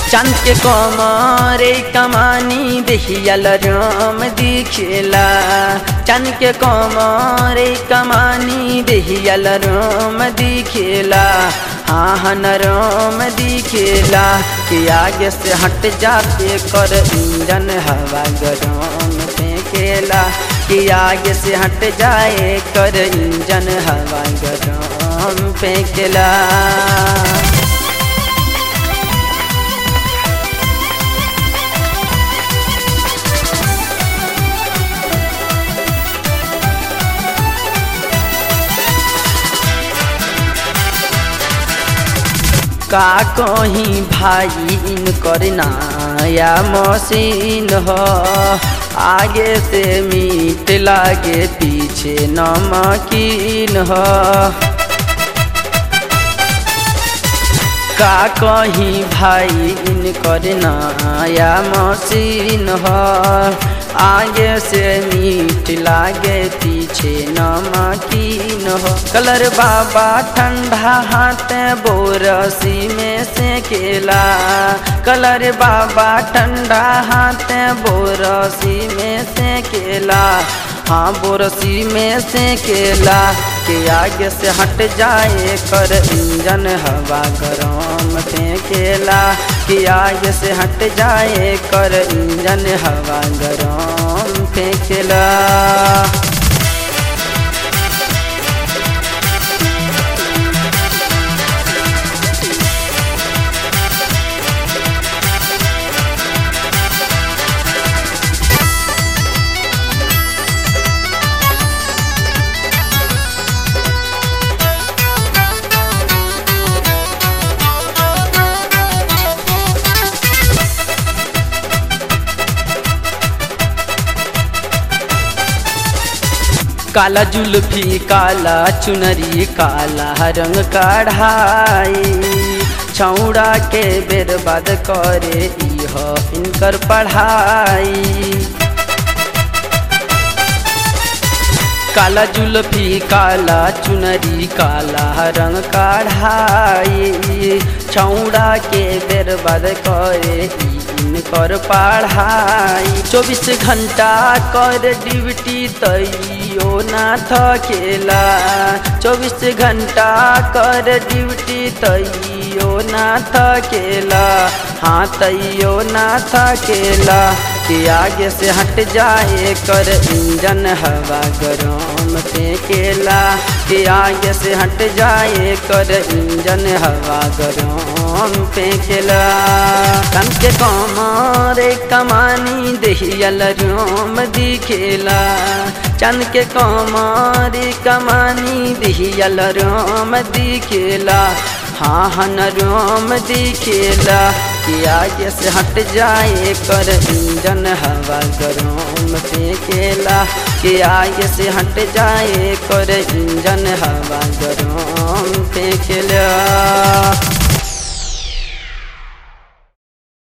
चंद के कमरे कमानी देखियल राम दिखेला चंद के कमरे कमानी देखियल राम दिखेला हाँ हन राम दिखेला कि आगे से हट जाते कर इंजन हवा गरम फेंकेला कि आगे से हट जाए कर इंजन हवा गरम फेंकेला का कहीं भाई इन करना या मशीन हो आगे से मीट लागे पीछे नमकीन हो का कहीं भाई इन करना या मशीन हो आगे से मीठ लागे पीछे नमकीन हो कलर बाबा ठंडा हाथ बोरसी में से केला कलर बाबा ठंडा हाथ बोरसी में से केला हाँ बोरसी में से केला के आगे से हट जाए कर इंजन हवा गरम फेंकेला कि आगे से हट जाए कर इंजन हवा गरम फेंकेला काला जुल्फी काला चुनरी काला रंग कढ़ाई छौड़ा के बेरबाद करे इह इनकर पढ़ाई काला जुल्फी काला चुनरी काला रंग कढ़ाई छौड़ा के बेरबाद करे इनकर पढ़ाई चौबीस घंटा कर ड्यूटी तैयो ना थकेला चौबीस घंटा कर ड्यूटी तैयो ना थकेला हाँ तैयो ना थकेला कि आगे से हट जाए कर इंजन हवा गरम फेंकेला कि आगे से हट जाए कर इंजन हवा गरम फेंकेला कम के कमरे कमानी दहियल रोम दिखेला चंद के कमरे कमानी दहियल रोम दिखेला हाँ हन रोम दिखेला कि आगे से हट जाए कर इंजन हवा गरम फेंकेला कि आगे से हट जाए कर इंजन हवा गरम फेंकेला